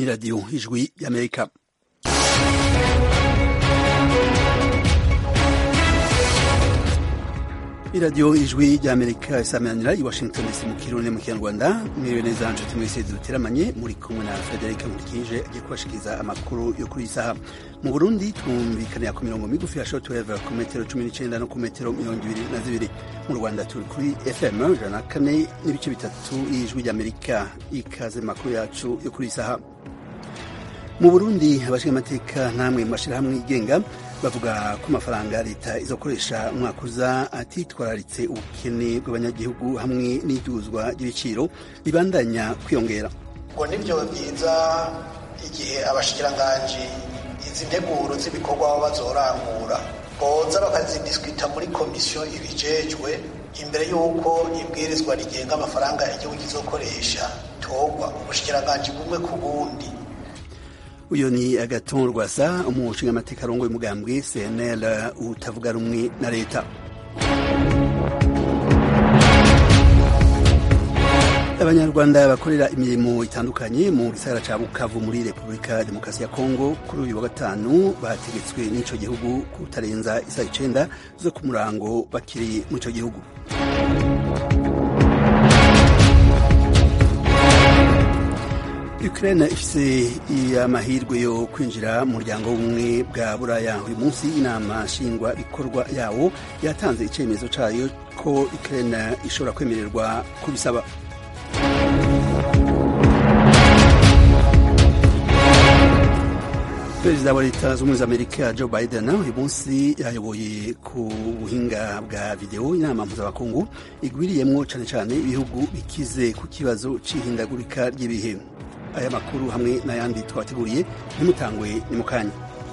radiyo ijwi y'amerika iradiyo ijwi ry'amerika isamanira i washington dc mu kirundi mu kinyarwanda mwiriwe neza nshuti mwese duteramanye muri kumwe na frederic nkurikije agiye kubashikiriza amakuru yo kuri iyi saha mu burundi twumvikanira ku mirongo migufi ya shortwave ku metero cumi n'icenda no ku metero mirongo ibiri na zibiri mu rwanda turi kuri fm ijana na kane n'ibice bitatu y'ijwi ry'amerika ikaze makuru yacu yo kuri iyi saha mu burundi abashingamateka namwe mu mashyirahamwe yigenga bavuga ko amafaranga leta izokoresha umwaka uza atitwararitse ubukene bw'abanyagihugu hamwe n'iduzwa ry'ibiciro ribandanya kwiyongera ngo nibyo byiza igihe abashikiranganji izi nteguro z'ibikorwa baba bazorangura boza bakazidiskwita muri komisiyo ibijejwe imbere y'uko ibwirizwa rigenga amafaranga igihugu kizokoresha torwa ubushikiranganji bumwe ku bundi uyu ni agaton rwasa umushingamateka arongoye umugambwe cnl utavuga rumwe na leta abanyarwanda bakorera imirimo itandukanye mu gisagara ca bukavu muri repubulika demokarasi ya kongo kuri uyu wa gatanu bategetswe n'ico gihugu kutarenza isaha icenda zo ku murango bakiri mu ico gihugu Ukraine ifise amahirwe yo kwinjira mu muryango w'ubumwe bwa buraya uyu munsi inama nshingwa bikorwa yawo yatanze icyemezo cayo ko Ukraine ishobora kwemererwa kubisaba perezida wa leta z'ubumwe za amerika joe biden uyu munsi yayoboye ku buhinga bwa videwo inama mpuzamakungu igwiriyemwo cane cane ibihugu bikize ku kibazo c'ihindagurika ry'ibihe aya makuru hamwe n'ayandi twateguriye ntimutangwe ni mu kanya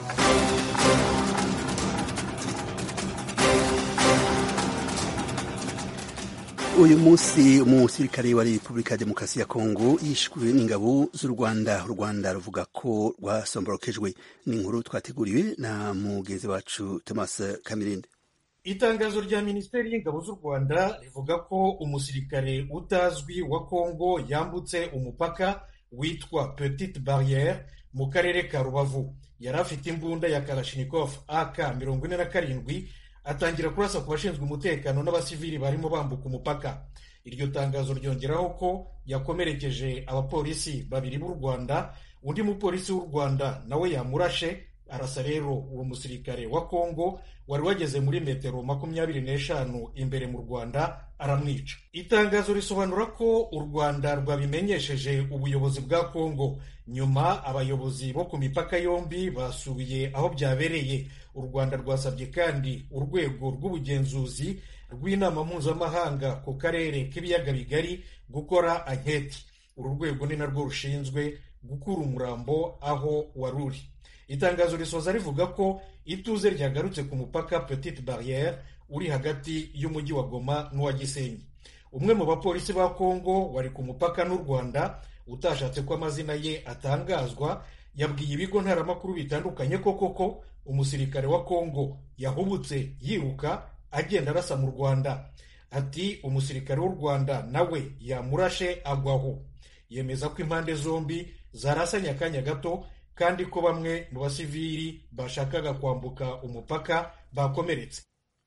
uyu munsi umusirikare wa repubulika ya demokarasi ya kongo yishwe n'ingabo z'u rwanda u rwanda ruvuga ko rwasomborokejwe ni inkuru twateguriwe na mugenzi wacu thomas kamirinde itangazo rya minisiteri y'ingabo z'u rwanda rivuga ko umusirikare utazwi wa kongo yambutse umupaka witwa petite barriere mu karere ka rubavu yari afite imbunda ya kalashnikov ak mirongo ine na karindwi atangira kurasa ku bashinzwe umutekano n'abasivili barimo bambuka umupaka iryo tangazo ryongeraho ko yakomerekeje abapolisi babiri b'u rwanda undi mupolisi w'u rwanda nawe yamurashe arasa rero uwo musirikare wa kongo wari wageze muri metero makumyabiri n'eshanu imbere mu rwanda aramwica itangazo risobanura ko u rwanda rwabimenyesheje ubuyobozi bwa kongo nyuma abayobozi bo ku mipaka yombi basuye aho byabereye u rwanda rwasabye kandi urwego rw'ubugenzuzi rw'inama mpuzamahanga ku karere k'ibiyaga bigari gukora anketi uru rwego ni narwo rushinzwe gukura umurambo aho wari uri itangazo risoza rivuga ko ituze ryagarutse ku mupaka petite barriere uri hagati y'umujyi wa goma n'uwa gisenyi umwe mu bapolisi ba kongo wari ku mupaka n'u rwanda utashatse ko amazina ye atangazwa yabwiye ibigo ntaramakuru bitandukanye ko koko umusirikare wa kongo yahubutse yiruka agenda arasa mu rwanda ati umusirikare w'u rwanda nawe yamurashe agwaho yemeza ko impande zombi zarasanye akanya gato kandi ko bamwe mu basivili bashakaga kwambuka umupaka bakomeretse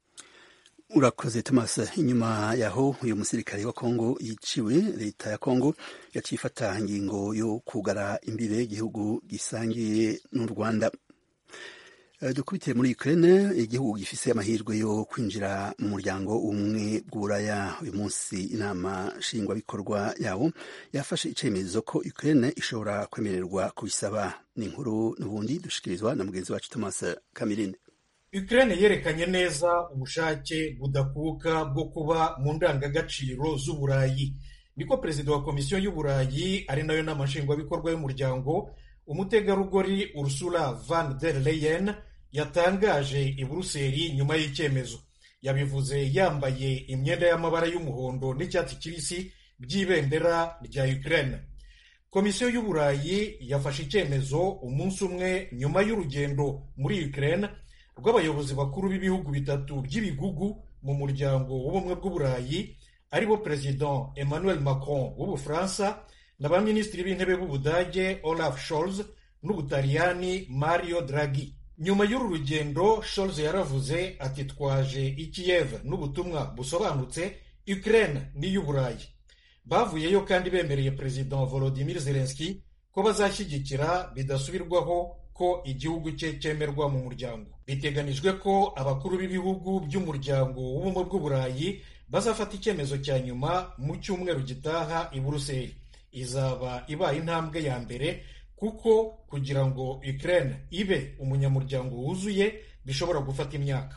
urakoze thomas inyuma yaho uyu musirikare wa kongo yiciwe leta ya kongo yaciye ifata ingingo yo kugara imbibe igihugu gisangiye n'u rwanda dukubitiye muri Ukraine igihugu gifise amahirwe yo kwinjira mu muryango umwe bw'uburaya uyu munsi inama nshingwabikorwa yawo yafashe icemezo ko Ukraine ishobora kwemererwa kubisaba ni inkuru n'ubundi dushikirizwa na mugenzi wacu Thomas Kamirinde Ukraine yerekanye neza ubushake budakuka bwo kuba mu ndangagaciro z'uburayi niko perezida wa komisiyo y'uburayi ari nayo nama nshingwabikorwa y'umuryango umutegarugori Ursula van der Leyen yatangaje i buruseli nyuma y'icyemezo yabivuze yambaye imyenda y'amabara y'umuhondo n'icyatsi kibisi by'ibendera rya Ukraine komisiyo y'uburayi yafashe icyemezo umunsi umwe nyuma y'urugendo muri Ukraine rw'abayobozi bakuru b'ibihugu bitatu by'ibigugu mu muryango w'ubumwe bw'uburayi aribo perezida Emmanuel Macron w'ubufaransa na ba minisitiri b'intebe b'ubudage olaf scholz n'ubutaliyani mario draghi nyuma y'uru rugendo scholz yaravuze ati twaje i kiev n'ubutumwa busobanutse ukraine n'iy'uburayi bavuyeyo kandi bemereye perezida volodimir zelenski ko bazashyigikira bidasubirwaho ko igihugu cye cyemerwa mu muryango biteganijwe ko abakuru b'ibihugu by'umuryango w'ubumwe bw'uburayi bazafata icyemezo cya nyuma mu cyumweru gitaha i buruseli izaba ibaye intambwe ya mbere kuko kugira ngo ukraine ibe umunyamuryango wuzuye bishobora gufata imyaka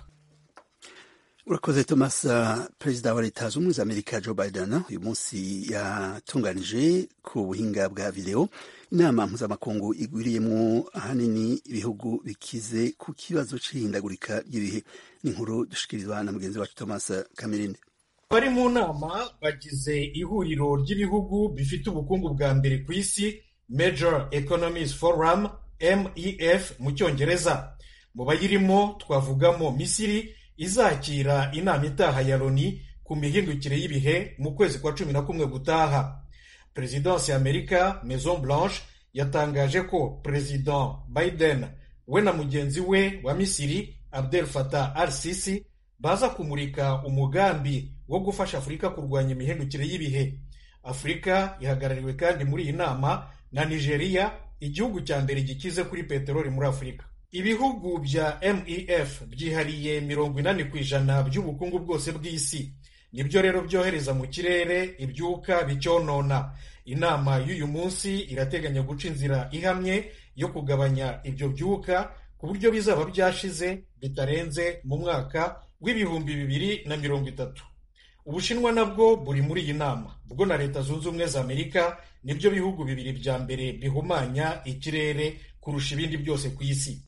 urakoze thomas uh, perezida wa leta zunze ubumwe za amerika joe biden uyu munsi yatunganije ku buhinga bwa videwo inama mpuzamakungu igwiriyemo ahanini ibihugu bikize ku kibazo c'ihindagurika ry'ibihe n'inkuru dushikirizwa na mugenzi wacu thomas kamirinde bari mu nama bagize ihuriro ry'ibihugu bifite ubukungu bwa mbere ku isi major economies forum mef mu cyongereza mu bayirimo twavugamo misiri izakira inama itaha ya loni ku mihindukire y'ibihe mu kwezi kwa cumi na kumwe gutaha perezidansi ya amerika maison blanche yatangaje ko perezida biden we na mugenzi we wa misiri abdel fatah al sisi baza kumurika umugambi wo gufasha afurika kurwanya imihindukire y'ibihe afurika ihagarariwe kandi muri iyi nama na nigeria igihugu cya mbere gikize kuri peteroli muri afurika ibihugu bya mef byihariye mirongo inani ku ijana by'ubukungu bwose bw'isi nibyo rero byohereza mu kirere ibyuka bicyonona inama y'uyu munsi irateganya guca inzira ihamye yo kugabanya ibyo byuka ku buryo bizaba byashize bitarenze mu mwaka w'ibihumbi bibiri na mirongo itatu ubushinwa nabwo buri muri iyi nama bwo na leta zunze ubumwe za amerika nibyo bihugu bibiri bya mbere bihumanya ikirere kurusha ibindi byose ku isi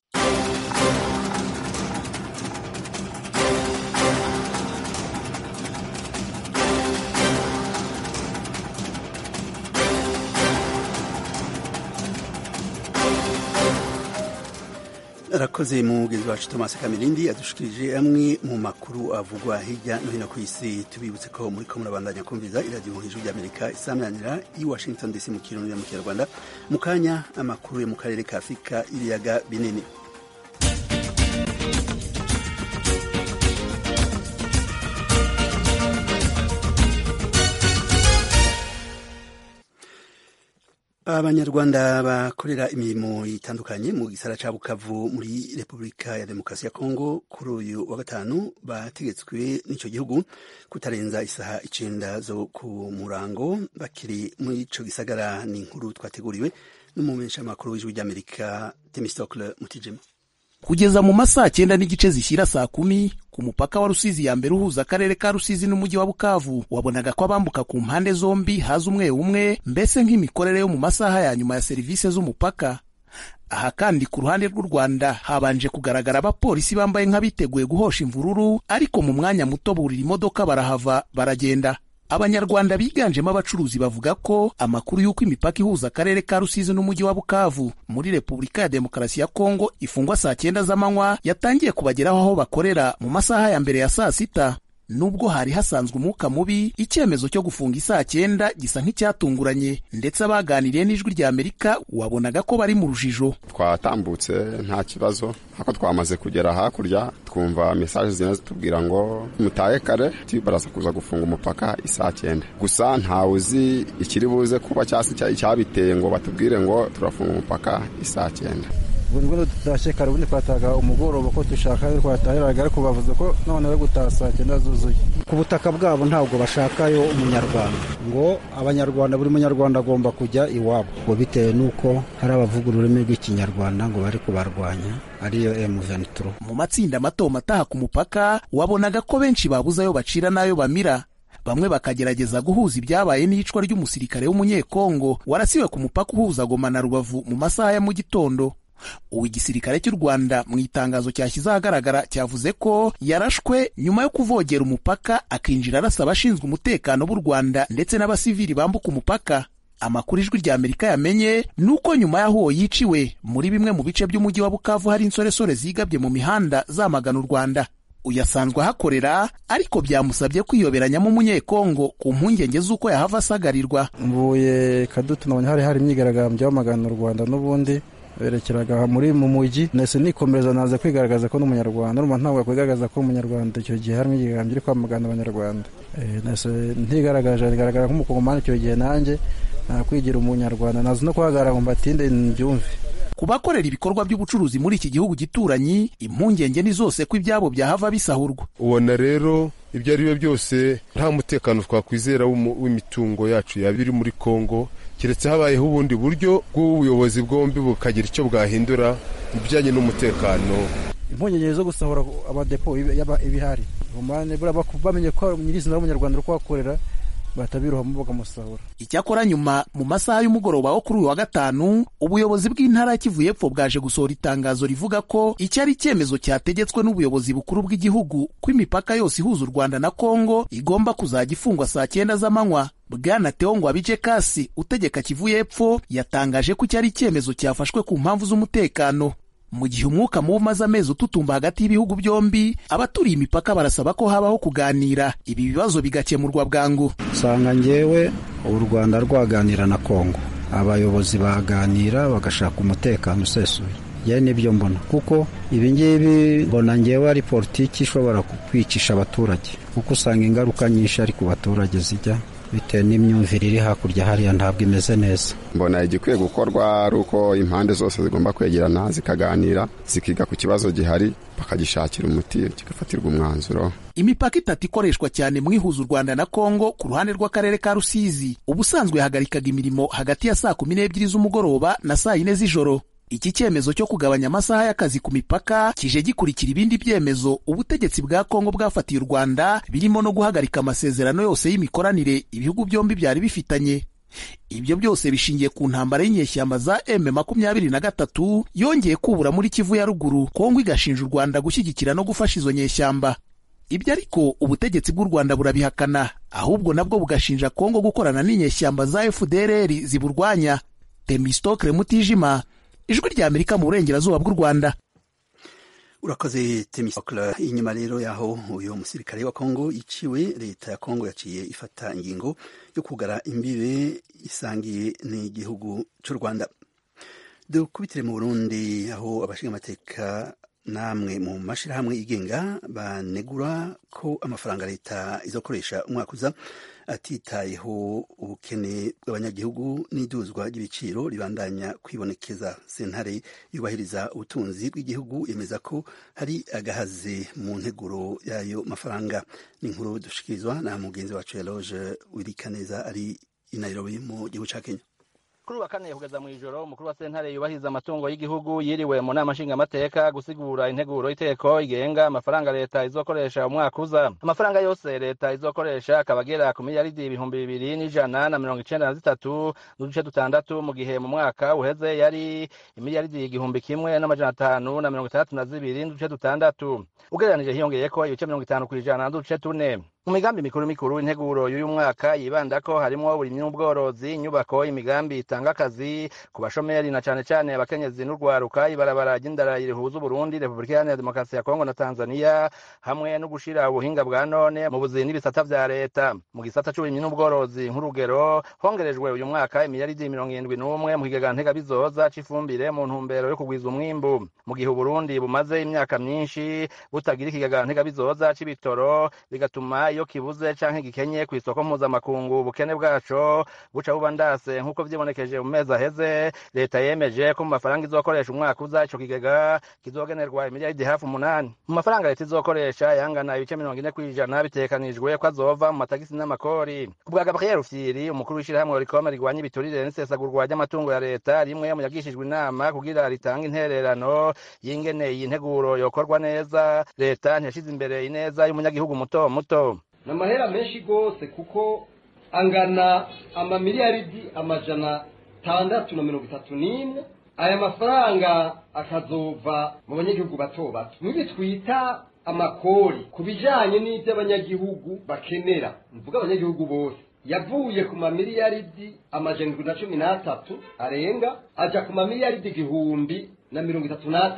arakoze mugenzi wacu thomas kamirindi adushikirije amwe mu makuru avugwa hirya no hino ku isi tubibutse ko muri ko murabandanya kumviza iradiyo hejuru ry'amerika isamanira i washington dc mu kirundi mu kinyarwanda mu kanya amakuru yo mu karere ka afurika ibiyaga binini abanyarwanda bakorera imirimo itandukanye mu gisara ca bukavu muri repubulika ya demokarasi ya kongo kuri uyu wa gatanu bategetswe n'ico gihugu kutarenza isaha icenda zo ku murango bakiri muri ico gisagara ni inkuru twateguriwe n'umumenyeshamakuru w'ijwi ry'amerika temistocle mutijima kugeza mu masaa cyenda n'igice zishyira saa kumi ku mupaka wa rusizi ya mbere uhuza akarere ka rusizi n'umujyi wa bukavu wabonaga ko abambuka ku mpande zombi haza umwe umwe mbese nk'imikorere yo mu masaha ya nyuma ya serivisi z'umupaka aha kandi ku ruhande rw'u rwanda habanje kugaragara abapolisi bambaye nk'abiteguye guhosha imvururu ariko mu mwanya muto burira imodoka barahava baragenda abanyarwanda biganjemo abacuruzi bavuga ko amakuru y'uko imipaka ihuza akarere ka rusizi n'umujyi wa bukavu muri repubulika ya demokarasi ya kongo ifungwa saa cyenda z'amanywa yatangiye kubageraho aho bakorera mu masaha ya mbere ya saa sita nubwo hari hasanzwe umwuka mubi icyemezo cyo gufunga isaa cyenda gisa nk'icyatunguranye ndetse abaganiriye n'ijwi rya amerika wabonaga ko bari mu rujijo twatambutse nta kibazo ariko twamaze kugera hakurya twumva mesaje zigenda zitubwira ngo mutahe kare baraza kuza gufunga umupaka isaa cyenda gusa ntawe uzi ikiri buze kuba cyangwa icyabiteye ngo batubwire ngo turafunga umupaka isaa cyenda buri ngo tutashye kare ubundi twataga umugoroba ko dushaka twatahiraga ariko bavuze ko none bari gutaha saa cyenda zuzuye ku butaka bwabo ntabwo bashakayo umunyarwanda ngo abanyarwanda buri munyarwanda agomba kujya iwabo ngo bitewe n'uko hari abavuga ururimi rw'ikinyarwanda ngo bari kubarwanya ariyo M23 mu matsinda mato mataha ku mupaka wabonaga ko benshi babuze ayo bacira n'ayo bamira bamwe bakagerageza guhuza ibyabaye n'iyicwa ry'umusirikare w'umunyekongo warasiwe ku mupaka uhuza Goma na Rubavu mu masaha ya mu gitondo ubu igisirikare cy'u rwanda mu itangazo cyashyize ahagaragara cyavuze ko yarashwe nyuma yo kuvogera umupaka akinjira arasa abashinzwe umutekano b'u rwanda ndetse n'abasivili bambuka umupaka amakuru ijwi rya amerika yamenye ni uko nyuma y'aho uwo yiciwe muri bimwe mu bice by'umujyi wa bukavu hari insoresore zigabye mu mihanda zamagana u rwanda uyu asanzwe ahakorera ariko byamusabye kwiyoberanyamo umunyekongo ku mpungenge z'uko yahava asagarirwa mvuye kadutu nabonye hari hari imyigaragambyo y'amagana u rwanda n'ubundi berekeraga muri mu mujyi nese nikomereza naza kwigaragaza ko n'umunyarwanda urumva ntabwo yakwigaragaza ko umunyarwanda icyo gihe hari imyigaragambyo iri kwamagana abanyarwanda nese ntigaragaje bigaragara nk'umukongomani icyo gihe nanjye nakwigira umunyarwanda nazi no kuhagarara ngo mbatinde mbyumve ku bakorera ibikorwa by'ubucuruzi muri iki gihugu gituranyi impungenge ni zose ko ibyabo byahava bisahurwa ubona rero ibyo ari byo byose nta mutekano twakwizera w'imitungo yacu yaba iri muri kongo keretse habayeho ubundi buryo bw'ubuyobozi bwombi bukagira icyo bwahindura mu bijyanye n'umutekano impungenge zo gusahura amadepo ibihari bamenye ko nyirizina w'umunyarwanda uri kuhakorera batabirohamo bakamusahura icyakora nyuma mu masaha y'umugoroba wo kuri uyu wa gatanu ubuyobozi bw'intara ya kivu y'epfo bwaje gusohora itangazo rivuga ko iki ari icyemezo cyategetswe n'ubuyobozi bukuru bw'igihugu ko imipaka yose ihuza u rwanda na kongo igomba kuzajya ifungwa saa cyenda z'amanywa bwana teo ngwabije kasi utegeka kivu y'epfo yatangaje ko iki ari icyemezo cyafashwe ku mpamvu z'umutekano mu gihe umwuka mubi umaze amezi ututumba hagati y'ibihugu byombi abaturiye imipaka barasaba ko habaho kuganira ibi bibazo bigakemurwa bwangu usanga ngewe u rwanda rwaganira na kongo abayobozi baganira bagashaka umutekano usesuye yewe nibyo mbona kuko ibi ngibi mbona ngewe ari politiki ishobora kwicisha abaturage kuko usanga ingaruka nyinshi ari ku baturage zijya bitewe n'imyumvire iri hakurya hariya ntabwo imeze neza mbona igikwiye gukorwa ari uko impande zose zigomba kwegerana zikaganira zikiga ku kibazo gihari bakagishakira umuti kigafatirwa umwanzuro imipaka itatu ikoreshwa cyane mu ihuza u rwanda na kongo ku ruhande rw'akarere ka rusizi ubusanzwe yahagarikaga imirimo hagati ya saa kumi n'ebyiri z'umugoroba na saa yine z'ijoro iki cyemezo cyo kugabanya amasaha y'akazi ku mipaka kije gikurikira ibindi byemezo ubutegetsi bwa kongo bwafatiye u rwanda birimo no guhagarika amasezerano yose y'imikoranire ibihugu byombi byari bifitanye ibyo byose bishingiye ku ntambara y'inyeshyamba za m makumyabiri na gatatu yongeye kubura muri kivu ya ruguru kongo igashinja u rwanda gushyigikira no gufasha izo nyeshyamba ibyo ariko ubutegetsi bw'u rwanda burabihakana ahubwo nabwo bugashinja kongo gukorana n'inyeshyamba za fdrr ziburwanya temistokre mutijima ijwi rya amerika mu burengerazuba bw'u rwanda urakoze temisokle inyuma rero yaho uyu musirikare wa kongo yiciwe leta ya kongo yaciye ifata ingingo yo kugara imbibe isangiye n'igihugu cy'u rwanda dukubitire mu burundi aho abashinga amateka namwe mu mashyirahamwe yigenga banegura ko amafaranga leta izakoresha umwaka uza atitayeho ubukene bw'abanyagihugu n'iduzwa ry'ibiciro ribandanya kwibonekeza sentare yubahiriza ubutunzi bw'igihugu yemeza ko hari agahaze mu nteguro y'ayo mafaranga ni inkuru dushikirizwa na mugenzi wacu Eloge Wirikaneza ari i Nairobi mu gihugu cya Kenya kuri wa kane kugeza mu ijoro umukuru wa sentare yubahiriza amatungo y'igihugu yiriwe mu nama nshingamateka gusigura integuro y'iteko igenga amafaranga leta izokoresha umwaka uza amafaranga yose leta izokoresha akaba agera ku miliyaridi ibihumbi bibiri n'ijana na mirongo icenda na zitatu n'uduce dutandatu mu gihe mu mwaka uheze yari imiliyaridi igihumbi kimwe n'amajana atanu na mirongo itandatu na zibiri n'uduce dutandatu ugereranije hiyongeyeko ibice mirongo itanu kw'ijana n'uduce tune mu migambi mikuru mikuru integuro y'uyu mwaka yibanda ko harimo uburimyi n'ubworozi inyubako imigambi itanga akazi ku bashomeri na cane cane abakenyezi n'urwaruka ibarabara ry'indara rihuza uburundi repubulika iharanira demokarasi ya kongo na tanzania hamwe no gushira ubuhinga bwa none mu buzi n'ibisata vya leta mu gisata c'uburimyi n'ubworozi nk'urugero hongerejwe uyu mwaka imiliyaridi mirongo irindwi n'umwe mu kigega ntegabizoza c'ifumbire mu ntumbero yo kugwiza umwimbu mu gihe uburundi bumaze imyaka myinshi butagira ikigega ntegabizoza c'ibitoro bigatuma iyo kibuze canke gikenye kw'isoko mpuzamakungu ubukene bwaco buca buba ndase nk'uko vyibonekeje mu mezi aheze leta yemeje ko mu mafaranga izokoresha umwaka uza ico kigega kizogenerwa imiliyaridi hafi umunani mu mafaranga leta izokoresha yangana ibice mirongo ine kw'ijana bitekanijwe ko azova mu matagisi n'amakori ku bwa gabriel rufyiri umukuru w'ishirahamwe rikome rigwanya ibiturire n'isesagurwa ry'amatungo ya leta rimwe mu yagishijwe inama kugira ritange intererano y'ingene iyi nteguro yokorwa neza leta ntiyashize imbere ineza y'umunyagihugu muto muto ni amahera menshi rwose kuko angana amamiliyaridi amajana atandatu na mirongo itatu n'imwe aya mafaranga akazova mu banyagihugu bato bato nk'ibi twita amakori ku bijyanye n'ibyo abanyagihugu bakenera mvuga abanyagihugu bose yavuye ku mamiliyaridi amajana na cumi n'atatu arenga ajya ku mamiliyaridi igihumbi na mirongo itatu n'atatu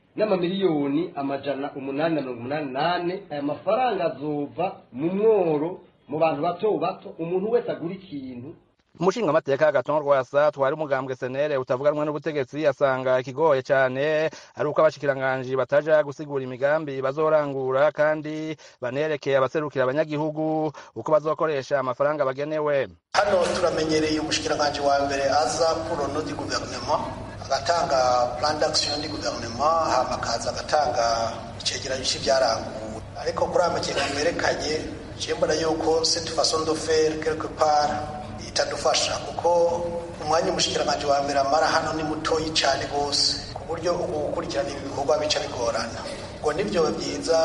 n'amamiliyoni amajana umunani na mirongo umunani nane aya mafaranga azova mu mworo mu bantu bato bato umuntu wese agura ikintu umushinga amateka agaton rwasa twari umugambwe senere utavuganwa n'ubutegetsi asanga ikigoye cyane ari uko abashikiranganji bataja gusigura imigambi bazorangura kandi banerekeye abaserukira abanyagihugu uko bazokoresha amafaranga bagenewe hano turamenyereye umushikiranganji wa mbere aza pour le nom du gouvernement agatanga plan d'action du gouvernement hama akaza agatanga icegeranyo c'ivyaranguwe ariko kuri aya makenga mwerekanye je mbona yuko cette façon de faire quelque part itadufasha kuko umwanya umushikiranganji wa mbere amara hano ni mutoyi cyane rwose ku buryo ubu gukurikirana ibi bikorwa bica bigorana ngo nibyo byiza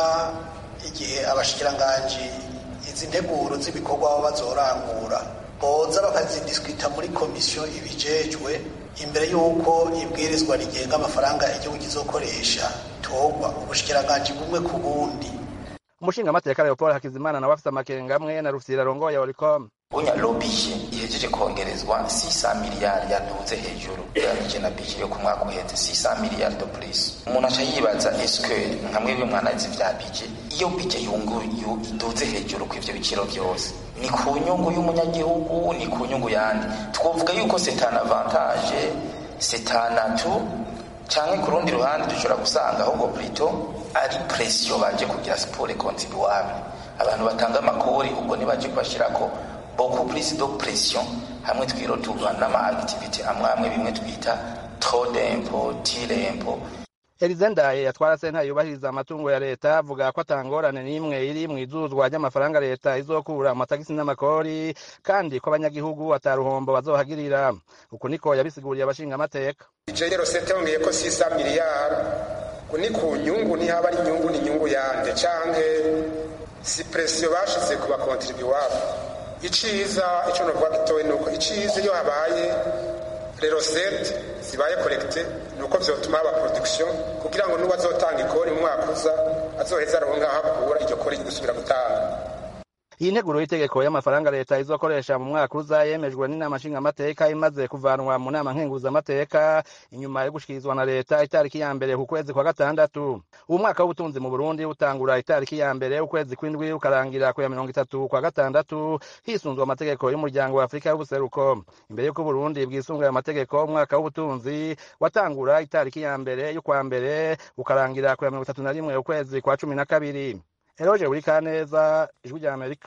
igihe abashikiranganji izi nteguro z'ibikorwa baba bazorangura boza bakazidiskwita muri komisiyo ibijejwe imbere y'uko ibwirizwa rigenga amafaranga igihugu kizokoresha togwa ubushikiranganji bumwe ku bundi umushinga amateka leopold hakizimana nawe afite amakenga amwe na rufyira arongoye oricom unya lobije ihejeje kongerezwa 600 miliyari yaduze hejuru ugereranije na bije yo ku mwaka uheze 600 miliyari de plus umuntu aca yibaza eske nka mwebwe mwanazi vya bije iyo bije yungu iduze hejuru ku ivyo biciro byose ni ku nyungu y'umunyagihugu ni ku nyungu yandi twovuga yuko c'est un avantage c'est un atout canke ku rundi ruhande dushobora gusanga ahubwo plutôt ari pression baje kugira siporo contribuable abantu batanga amakori ubwo nibaje kubashirako beaucoup plus de pression hamwe twiroturwa n'ama activity amwe amwe bimwe twita trop d'impôt tire impôt Elize Ndaye yatwara sentare yubahiriza amatungo ya leta avuga ko atangorane n'imwe iri mu izuzwa ry'amafaranga leta izokura amatagisi n'amakori kandi ko abanyagihugu ataruhombo bazohagirira uku niko yabisiguriye abashinga amateka ijegero sete yongeye ko sisa miliyari ku ni ku nyungu ntihaba ari inyungu ni inyungu yande canke si presiyo bashize ku bakontribuwabo iciza ico novuga gitoyi nuko iciza iyo habaye rerosete zibaye korekite nuko vyotuma haba production kugira ngo n'uwo azotanga ikori mu mwaka uza azoheza aronka aho akura iryo kori gusubira gutanga iyi nteguro y'itegeko y'amafaranga leta izokoresha mu mwaka uza yemejwe n'inama nshingamateka imaze kuvanwa mu nama nkenguzamateka inyuma yo gushikirizwa na leta itariki ya mbere ku kwezi kwa gatandatu uwo mwaka w'ubutunzi mu burundi utangura itariki ya mbere ukwezi kw'indwi ukarangira ku ya mirongo itatu kwa gatandatu hisunzwe amategeko y'umuryango wa afurika y'ubuseruko imbere y'uko uburundi bwisungaye amategeko umwaka w'ubutunzi watangura itariki ya mbere y'ukwa mbere ukarangira ku ya mirongo itatu na rimwe ukwezi kwa cumi na kabiri eroje buri kaneza ijwi rya amerika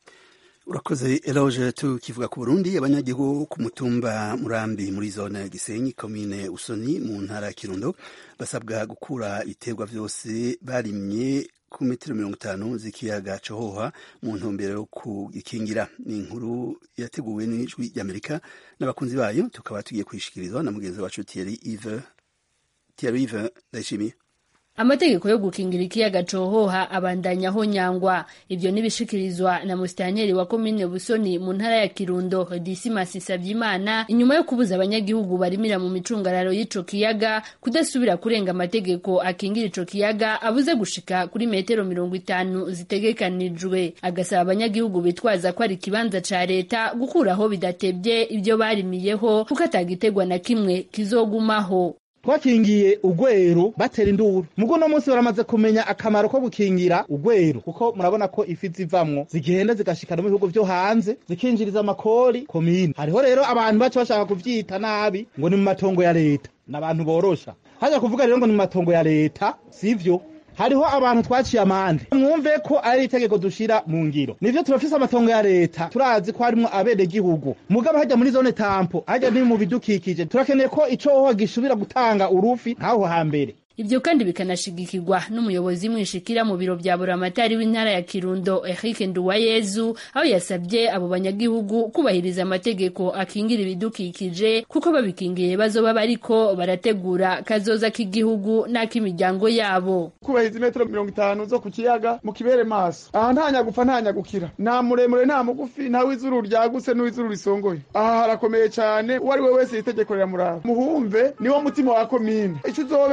urakoze eroge tukivuga ku burundi abanyagihugu ku mutumba murambi muri zone gisenyi komine usoni mu ntara ya kirundo basabwa gukura ibiterwa byose barimye ku metero mirongo itanu z'ikiyaga cohoha mu ntumbero yo kugikingira ni inkuru yateguwe n'ijwi ry'amerika n'abakunzi bayo tukaba tugiye kuyishikirizwa na mugenzi wacu Thierry Yves Thierry Yves ndayishimiye amategeko yo gukingira ikiyaga cohoha abandanyaho nyangwa ivyo nibishikirizwa na musitanteri wa komine busoni mu ntara ya kirundo dismas savyimana inyuma yo kubuza abanyagihugu barimira mu micungararo y'ico kiyaga kudasubira kurenga amategeko akingira ico kiyaga abuze gushika kuri metero mirongo itanu zitegekanijwe agasaba abanyagihugu bitwaza ko ari ikibanza ca leta gukuraho bidatebye ivyo barimiyeho kuko atagitegwa na kimwe kizogumaho twakingiye ugwero batera induru mugo no munsi baramaze kumenya akamaro ko gukingira ugwero kuko murabona ko ifi zivamwo zigenda zigashikana mu bihugu vyo hanze zikinjiriza amakori komine hariho rero abantu baca bashaka kuvyita nabi ngo ni mu matongo ya leta n'abantu borosha haja kuvuga rero ngo ni mu matongo ya leta sivyo hariho abantu twaciye amande mwumve ko ari itegeko dushira mu ngiro nivyo turafise amatongo ya leta turazi ko harimwo abenegihugu mugabo hajya muri zone tampo hajya ni mu bidukikije turakeneye ko icohoha gishobora gutanga urufi nk'aho hambere Ibyo kandi bikanashigikirwa n'umuyobozi mwishikira mu biro vya buramatari w'intara ya Kirundo Eric Nduwayezu aho yasabye abo banyagihugu kubahiriza amategeko akingira ibidukikije kuko babikingiye bazoba bariko barategura kazoza k'igihugu n'ak'imiryango yabo kubahiriza imetero mirongo itanu zo ku kiyaga mu kibere maso aha nta nyagupfa nta nyagukira nta muremure nta mugufi nta w'izuru ryagutse n'uw'izuru risongoye aha harakomeye cyane uwo ari we wese itegeko riramuraba muhumve niwo mutima wa komine icyo uzoba ejo uri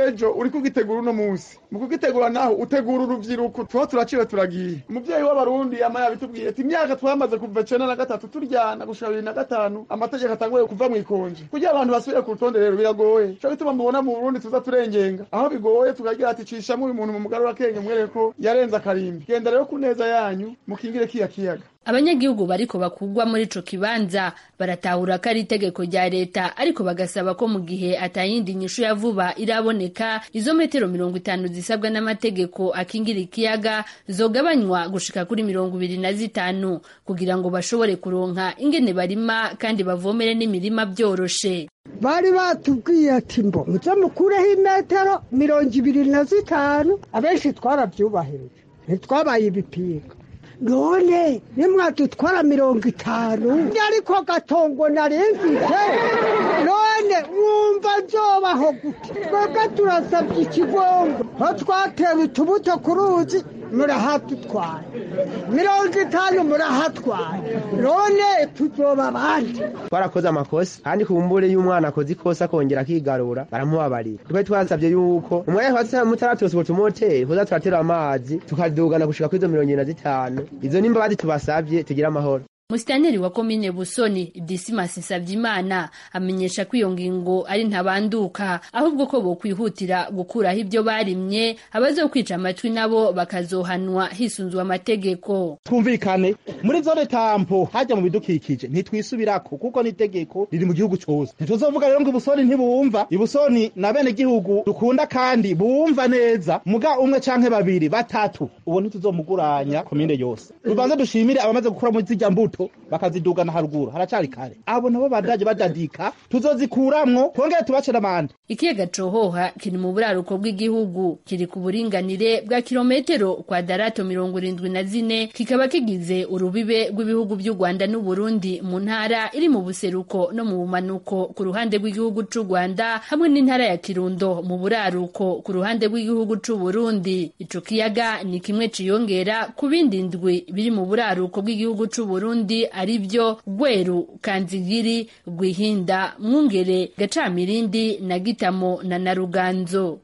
uri kugitegura uno munsi mu kugitegura naho utegura urubyiruko tuho turaciwe turagiye umuvyeyi w'abarundi yama yabitubwiye ati imyaka twamaze kuva icenda na gatatu turyana gushika bibiri na gatanu amategeko atanguye kuva mw'ikonje kugira abantu basubire ku rutonde rero biragoye co bituma mubona mu burundi tuza turengenga aho bigoye tukagira ati cishamwo uyu muntu mu mugarura kenge mwereke ko yarenze akarimbi genda rero ku neza yanyu mukingire kiya kiyaga abanyagihugu bariko bakugwa muri ico kibanza baratahura ko ari itegeko rya leta ariko bagasaba ko mu gihe atayindi nyishu ya vuba iraboneka izo metero mirongo itanu zisabwa n'amategeko akingira ikiyaga zogabanywa gushika kuri mirongo ibiri na zitanu kugira ngo bashobore kuronka ingene barima kandi bavomere n'imirima vyoroshe bari batubwiye ati mbo muze mukureho imetero mirongo ibiri na zitanu abenshi twaravyubahirije ntitwabaye ibipinga none nimwadutwara mirongo itanu ariko gatongo narimvise none mwumva nzobaho gute twebwe turasabye ikigombo aho twatewe utubuto ku ruzi murahatutwaye mirongo itanu murahatwaye none tuzoba abandi twarakoze amakosa kandi kumbure y'umwana akoze ikosa akongera akigarura baramubabarira twe twasabye yuko umwanya mutaratose utwo tumoteri kuza turatera amazi tukadugana gushika kuri izo mirongo irindwi na zitanu izo nimbabazi tubasabye tugire amahoro Musitanteri wa komine Busoni Dismas Savyimana amenyesha ko iyo ngingo ari ntabanduka ahubwo ko bokwihutira gukuraho ibyo barimye abazokwica amatwi nabo bakazohanwa hisunzwe amategeko twumvikane muri zone tampo hajya mu bidukikije ntitwisubirako kuko n'itegeko riri mu gihugu cyose ntituzovuga rero ngo ibusoni ntibumva ibusoni na bene gihugu dukunda kandi bumva neza muga umwe canke babiri batatu uwo ntituzomuguranya komine yose tubanze dushimire abamaze gukura muri zirya mbuto bakazidugana haruguru haracari kare abo nabo badaje badadika tuzozikuramwo twongere tubace n'amande ikiyaga cohoha kiri mu buraruko bw'igihugu kiri ku buringanire bwa kilometero kwadarato mirongo irindwi na zine kikaba kigize urubibe rw'ibihugu by'u rwanda n'uburundi mu ntara iri mu buseruko no mu bumanuko ku ruhande rw'igihugu c'u rwanda hamwe n'intara ya kirundo mu buraruko ku ruhande rw'igihugu c'u burundi ico kiyaga ni kimwe ciyongera ku bindi ndwi biri mu buraruko bw'igihugu c'u burundi ari byo Gweru, Kanzigiri, Rwihinda, Mwungere, Gacamirindi na Gitamo na Naruganzo.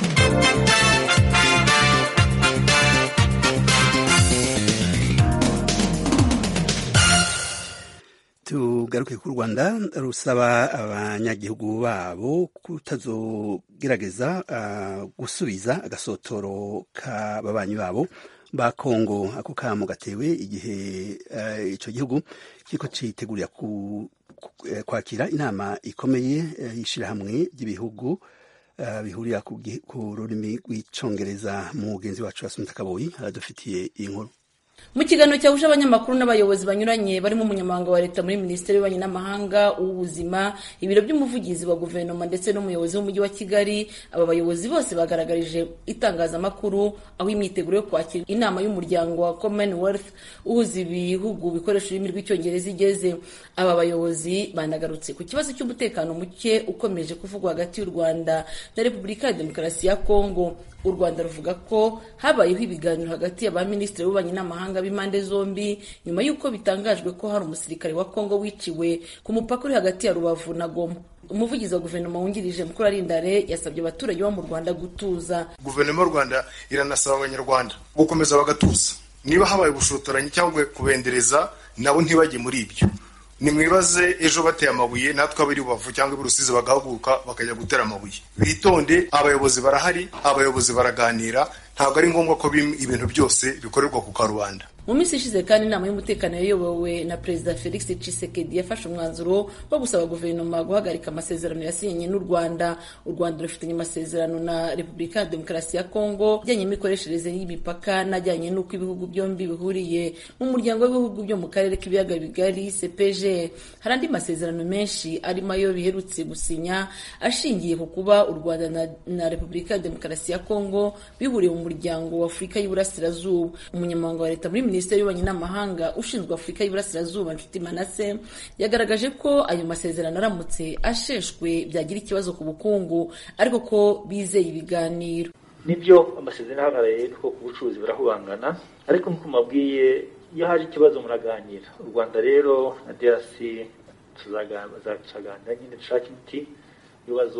tugaruke ku rwanda rusaba abanyagihugu babo kutazogerageza uh, gusubiza agasotoro k'ababanyi babo ba kongo ako kamo gatewe igihe uh, ico gihugu kiriko citegurira ku, ku, kwakira inama ikomeye uh, y'ishirahamwe ry'ibihugu uh, bihurira ku, ku rurimi rw'icongereza mu mugenzi wacu Asumta Kaboyi aradufitiye iyi nkuru mu kiganiro cyahuje abanyamakuru n'abayobozi banyuranye barimo umunyamabanga wa leta muri minisiteri y'ububanyi n'amahanga uw'ubuzima ibiro by'umuvugizi wa guverinoma ndetse n'umuyobozi w'umujyi wa kigali aba bayobozi bose bagaragarije itangazamakuru aho imyiteguro yo kwakira inama y'umuryango wa commonwealth uhuza ibihugu bikoresha ururimi rw'icyongereza igeze aba bayobozi banagarutse ku kibazo cy'umutekano muke ukomeje kuvugwa hagati y'u rwanda na repubulika ya demokarasi ya kongo u rwanda ruvuga ko habayeho ibiganiro hagati y'abaminisitiri b'ububanyi n'amahanga b'impande zombi nyuma y'uko bitangajwe ko hari umusirikare wa kongo wiciwe ku mupaka uri hagati ya rubavu na goma umuvugizi wa guverinoma wungirije mukuru arindare yasabye abaturage bo mu rwanda gutuza guverinoma y'u rwanda iranasaba abanyarwanda gukomeza bagatuza niba habaye ubushotoranyi cyangwa kubendereza nabo ntibajye muri ibyo nimwibaze ejo bateye amabuye natwe abiri rubavu cyangwa iburusizi bagahaguruka bakajya gutera amabuye bitonde abayobozi barahari abayobozi baraganira ntabwo ari ngombwa ko ibintu byose bikorerwa ku karubanda mu minsi ishize kandi inama y'umutekano yayobowe na perezida felix tshisekedi yafashe umwanzuro wo gusaba guverinoma guhagarika amasezerano yasinyanye n'u rwanda u rwanda rufitanye amasezerano na repubulika ya demokarasi ya kongo ajyanye n'imikoreshereze y'imipaka n'ajyanye n'uko ibihugu byombi bihuriye mu muryango w'ibihugu byo mu karere k'ibiyaga bigari cpg hari andi masezerano menshi arimo ayo biherutse gusinya ashingiye ku kuba u rwanda na, na repubulika ya demokarasi ya kongo bihuriye mu muryango wa afurika y'uburasirazuba umunyamabanga wa leta muri minisiteri y'ububanyi n'amahanga ushinzwe afurika y'uburasirazuba nshuti manase yagaragaje ko ayo masezerano aramutse asheshwe byagira ikibazo ku bukungu ariko ko bizeye ibiganiro nibyo amasezerano ahagarariye ko ku bucuruzi burahubangana ariko nk'uko mabwiye iyo haje ikibazo muraganira u rwanda rero na drc tuzaganira nyine dushaka imiti ibibazo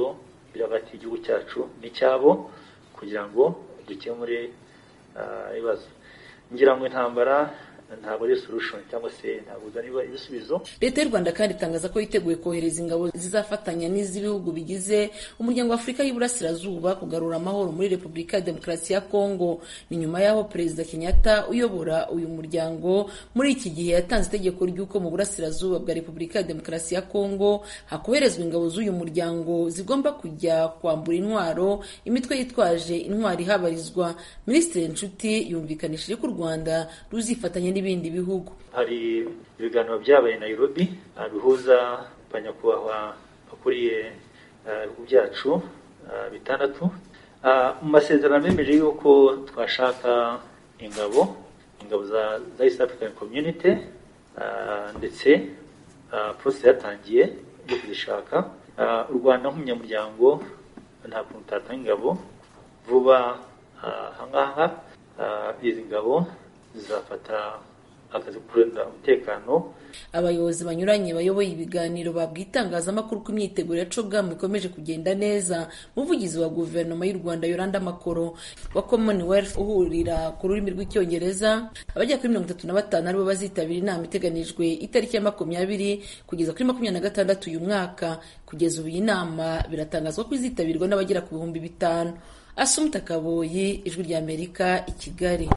biri hagati y'igihugu cyacu n'icyabo kugira ngo dukemure ibibazo ngira ngo intambara ntabwo ari solution cyangwa se ntabwo uzana ibisubizo leta y'u rwanda kandi itangaza ko yiteguye kohereza ingabo zizafatanya n'iz'ibihugu bigize umuryango wa afurika y'iburasirazuba kugarura amahoro muri repubulika ya demokarasi ya kongo ni nyuma y'aho perezida kenyatta uyobora uyu muryango muri iki gihe yatanze itegeko ry'uko mu burasirazuba bwa repubulika ya demokarasi ya kongo hakoherezwa ingabo z'uyu muryango zigomba kujya kwambura intwaro imitwe yitwaje intwari ihabarizwa minisitiri nshuti yumvikanishije ko u rwanda ruzifatanya n'ibindi bihugu hari ibiganiro byabaye Nairobi bihuza abanyakubahwa bakuriye ibihugu byacu bitandatu mu masezerano bemeje yuko twashaka ingabo ingabo za East African Community ndetse process yatangiye yo kuzishaka u Rwanda nk'umunyamuryango nta kuntu utatanga ingabo vuba ahangaha izi ngabo zizafata akazi kurinda umutekano abayobozi banyuranye bayoboye ibiganiro babwiye itangazamakuru ko imyiteguro ya cogamu ikomeje kugenda neza umuvugizi wa guverinoma y'u rwanda yoranda makoro wa commonwealth uhurira ku rurimi rw'icyongereza abajya kuri mirongo itatu na batanu aribo bazitabira inama iteganijwe itariki ya makumyabiri kugeza kuri makumyabiri na gatandatu uyu mwaka kugeza ubu iyi nama biratangazwa ko izitabirwa n'abagera ku bihumbi bitanu asumta kaboyi ijwi ry'amerika i kigali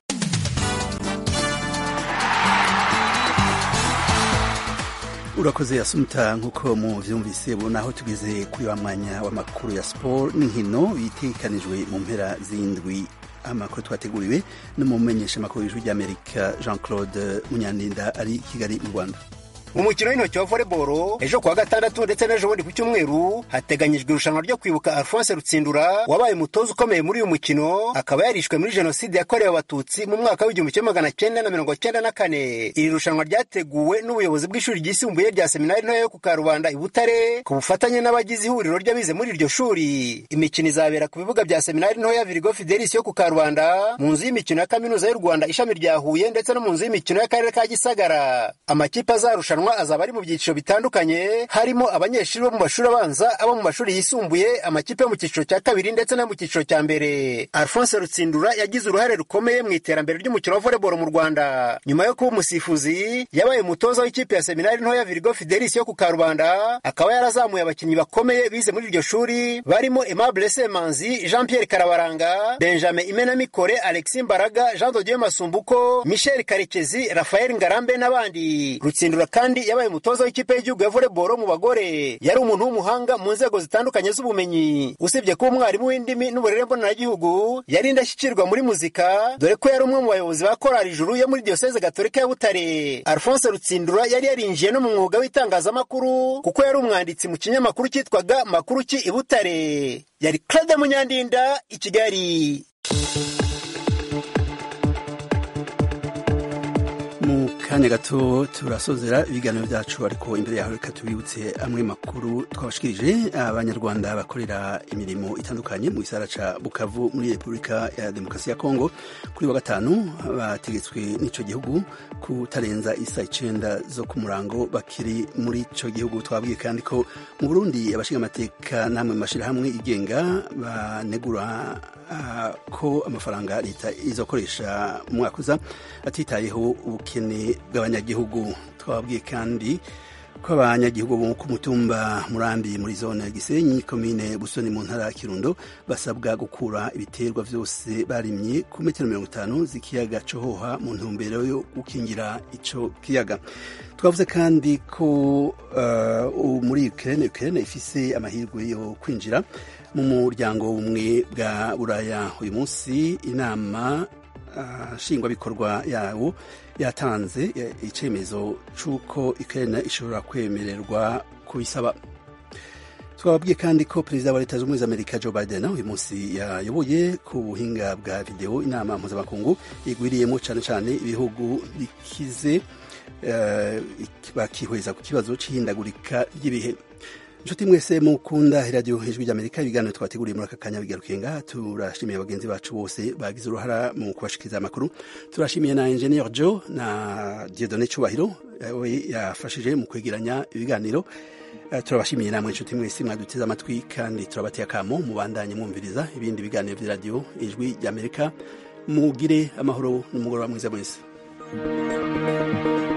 urakoze yasumta nk'uko muvyumvise ubu naho tugeze kuri wa mwanya w'amakuru ya siporo n'inkino bitekanijwe mu mpera z'indwi amakuru twateguriwe n'umumenyesha amakuru y'ijwi ry'amerika jean claude munyandinda ari i kigali mu rwanda mu mukino w'intoki wa volleyball ejo kuwa gatandatu ndetse n'ejo bundi ku cyumweru hateganyijwe irushanwa ryo kwibuka alphonse rutsindura wabaye umutoza ukomeye muri uyu mukino akaba yarishwe muri jenoside yakorewe abatutsi mu mwaka w'igihumbi kimwe magana cyenda na mirongo cyenda na kane iri rushanwa ryateguwe n'ubuyobozi bw'ishuri ryisumbuye rya seminari ntoya yo ku karubanda i butare ku bufatanye n'abagize ihuriro ry'abize muri iryo shuri imikino izabera ku bibuga bya seminari ntoya virigo fidelis yo ku karubanda mu nzu y'imikino ya kaminuza y'u rwanda ishami rya huye ndetse no mu nzu y'imikino y'akarere ka gisagara amakipe azarushanwa azaba ari mu byiciro bitandukanye harimo abanyeshuri bo mu mashuri abanza abo mu mashuri yisumbuye amakipe yo mu cyiciro cya kabiri ndetse no mu cyiciro cya mbere alphonse rutsindura yagize uruhare rukomeye mu iterambere ry'umukino wa volleyball mu rwanda nyuma yo kuba umusifuzi yabaye umutoza w'ikipe ya seminari ntoya virigo fidelis yo ku karubanda akaba yarazamuye abakinnyi bakomeye bize muri iryo shuri barimo aimable semanzi jean pierre karabaranga benjamin imenamikore alexis mbaraga jean dodieu masumbuko michel karekezi rafael ngarambe n'abandi rutsindura kandi yabaye umutoza w'ikipe y'igihugu ya volleyball mu bagore yari umuntu w'umuhanga mu nzego zitandukanye z'ubumenyi usibye kuba umwarimu w'indimi n'uburere mboneragihugu yari indashyikirwa muri muzika dore ko yari umwe mu bayobozi ba korali ijuru yo muri diyoseze gatolika ya butare alphonse rutsindura yari yarinjiye no mu mwuga w'itangazamakuru kuko yari umwanditsi mu kinyamakuru cyitwaga makuru ki i butare yari claude munyandinda i kigali mu kanya gato turasozera ibiganiro byacu ariko imbere yaho reka tubibutse amwe makuru twabashikirije abanyarwanda bakorera imirimo itandukanye mu gisara ca bukavu muri repubulika ya demokarasi ya kongo kuri wa gatanu bategetswe n'ico gihugu kutarenza isa icenda zo ku murango bakiri muri ico gihugu twabwiye kandi ko mu burundi abashinga amateka namwe mu mashirahamwe igenga banegura uh, ko amafaranga leta izokoresha mu mwaka uza atitayeho ubukene bw'abanyagihugu twababwiye kandi ko abanyagihugu bo ku mutumba murambi muri zone ya gisenyi komine busoni mu ntara ya kirundo basabwa gukura ibiterwa byose barimye ku metero mirongo itanu z'ikiyaga cohoha mu ntumbero yo gukingira ico kiyaga twavuze kandi ko uh, muri ukraine ukraine ifise amahirwe yo kwinjira mu muryango umwe bwa buraya uyu munsi inama nshingwabikorwa yawo yatanze icyemezo cy'uko Ukraine ishobora kwemererwa kubisaba twababwiye kandi ko perezida wa leta zunze ubumwe za amerika joe biden uyu munsi yayoboye ku buhinga bwa videwo inama mpuzamakungu igwiriyemo cyane cyane ibihugu bikize bakihweza ku kibazo cy'ihindagurika ry'ibihe inshuti mwese mukunda iradiyo ijwi ry'amerika ibiganiro twateguriye muri aka kanya bigarukenga turashimiye bagenzi bacu bose bagize uruhara mu kubashikiriza amakuru turashimiye na engineer joe na diedone cyubahiro we yafashije mu kwegeranya ibiganiro turabashimiye namwe inshuti mwese mwaduteze amatwi kandi turabateye akamo mubandanye mwumviriza ibindi biganiro by'iradiyo ijwi ry'amerika mugire amahoro n'umugoroba mwiza mwese